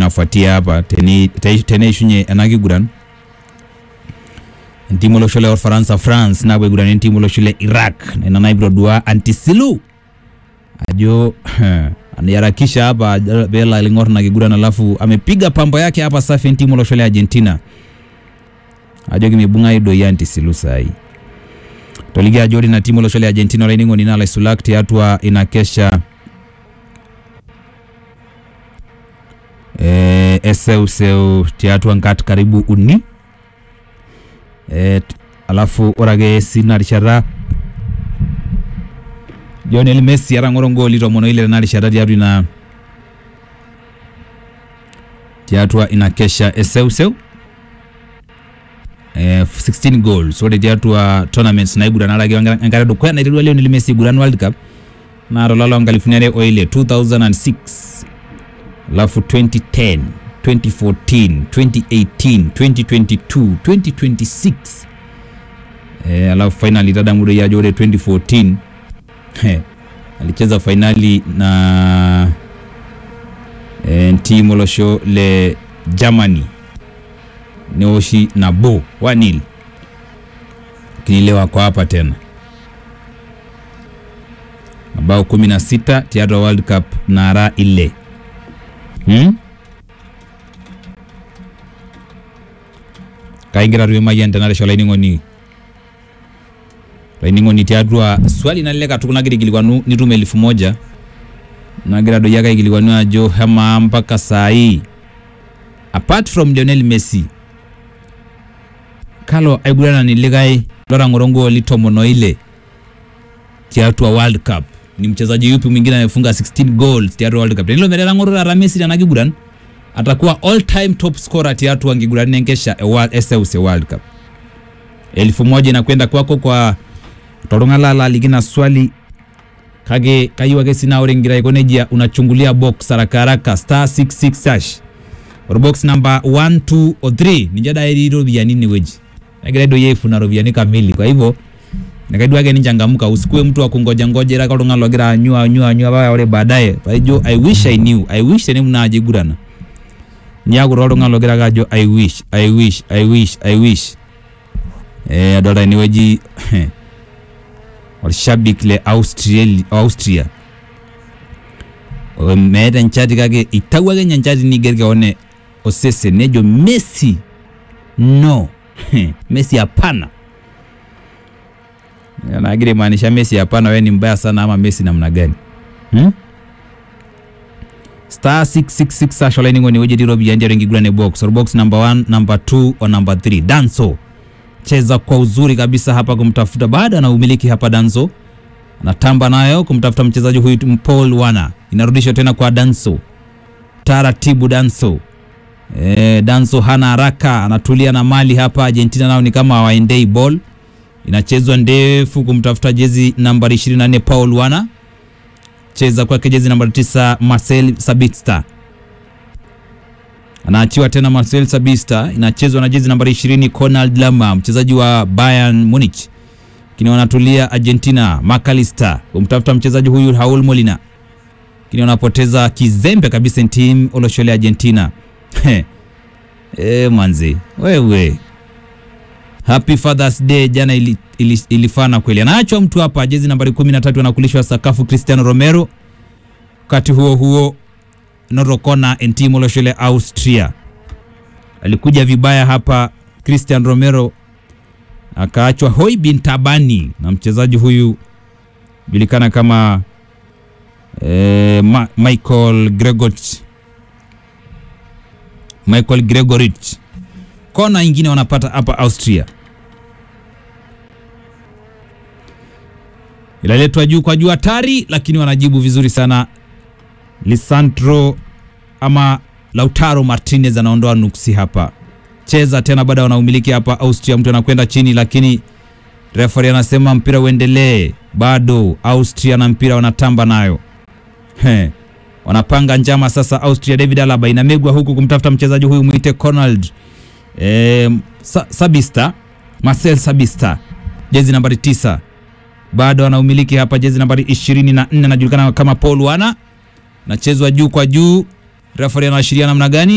inafuatia hapa teni- te- teneishunye ena kiguran entimu olosho le Ufaransa France naapuo aiguran entimu olosho le Iraq ina naibrodua antisilu ajo aniharakisha hapa ajo pelo aling'or na kiguran alafu amepiga pambo yake hapa safi entimu olosho le Argentina ajo kimibung'ai doi antisilu sahi toliki ajo ore ina timu olosho le Argentina olainining'oni naa laisulak tiatua ina kesha eh, eseuseu tiatua nkat karibu uni eh, t- alafu ore ake sina rishata Lionel Messi etang'oro ngooli tomon oile tena rishata tiatua ina tiatua ina kesha eseuseu eh, 16 goals ore tiatua tournaments naiguranaraki enkata edukuya naiterua Lionel Messi aiguran World Cup naa tolapa loonkalifuni are oile 2006 alafu 2010 2014 2018 2022 2026 eh, alafu finally tadamu doi ajo ore 2014 he, alicheza fainali na eh, timu olosho le Germany neoshi nabo wanil lakini leo ako hapa tena mabao 16 tiatua World Cup nara ile hmm? kaingira tuyo mayian tenaresho olainining'oni olainining'oni tiatua swali nalelek katukul nagira aikilikwanu nitum elfu moja nagira doi ake aikilikwanu ajo hemaa mpaka saa hii apart from Lionel Messi kalo aiguranani likae lotang'oro ngooli tomon oile tiatua World Cup ni mchezaji yupi mwingine amefunga 16 goals tiatua World Cup tenilo metaa ng'oro taata Messi tena kiguran atakuwa all time top scorer tiatua nkiguran enkesha e World- eseuse World Cup elfu moja inakwenda kwako kwa toltung'ani lalo aliki na swali kake kayieu ake sii naa ore ingira aiko nejia unachungulia box haraka haraka star 66 hash orbox number 1 2 o 3 ninche daa etii iropiyiani inewueji egira doi aifuna ropiyiani kamili kwa hivyo nikaidua ake nichangamka usikue mtu wa kungoja ngoja ira oltung'ani logira anyu anyu anyu paa ore baadaye paijo i wish i knew i wish tenemu naa ajo igurana niaku taa oltung'ani logira ake ajo i wish i wish i wish i wish eh adolta enewueji olshabik le Austria, Austria. O, meeta enchati kake itawuo ake ninye enchati niger keon osesen nejo Messi no Messi hapana nagira imaanisha Messi hapana, wewe ni mbaya sana ama Messi namna gani hmm? star 666 hash olainining'oni wueji etii iropiyiani tiatua enkiguran e box or box number 1 number 2 o number 3 danso cheza kwa uzuri kabisa hapa kumtafuta baada na umiliki hapa danso anatamba nayo kumtafuta mchezaji huyu Paul Wana inarudishwa tena kwa danso taratibu danso e, danso hana haraka anatulia na mali hapa Argentina nao ni kama hawaendei ball inachezwa ndefu kumtafuta jezi nambari 24 Paul Wana cheza kwake jezi nambari 9 Marcel Sabitzer anaachiwa tena Marcel Sabitzer, inachezwa na jezi nambari 20 Konrad Lama, mchezaji wa Bayern Munich. Lakini wanatulia Argentina, McAllister kumtafuta mchezaji huyu Raul Molina, lakini wanapoteza kizembe kabisa team oloshole Argentina. Eh, manzi wewe, happy Father's Day jana ili, ili, ilifana kweli. Anaachwa mtu hapa, jezi nambari 13 anakulishwa sakafu Cristiano Romero. Wakati huo huo Norokona entimu loshole Austria alikuja vibaya hapa. Christian Romero akaachwa hoi bin tabani na mchezaji huyu julikana kama eh, Ma Michael Gregorich Michael Gregorich. Kona ingine wanapata hapa Austria, ilaletwa juu kwa juu hatari, lakini wanajibu vizuri sana. Lisandro ama Lautaro Martinez anaondoa nuksi hapa. Cheza tena baada wanaumiliki hapa Austria, mtu anakwenda chini, lakini referee anasema mpira uendelee. Bado Austria na mpira wanatamba nayo. He. Wanapanga njama sasa Austria. David Alaba inamegwa huku kumtafuta mchezaji huyu mwite Conrad e, Sa Sabista Marcel Sabista, jezi nambari tisa, bado anaumiliki hapa, jezi nambari 24 anajulikana kama Paul Wana nachezwa juu kwa juu. Referee anaashiria namna gani?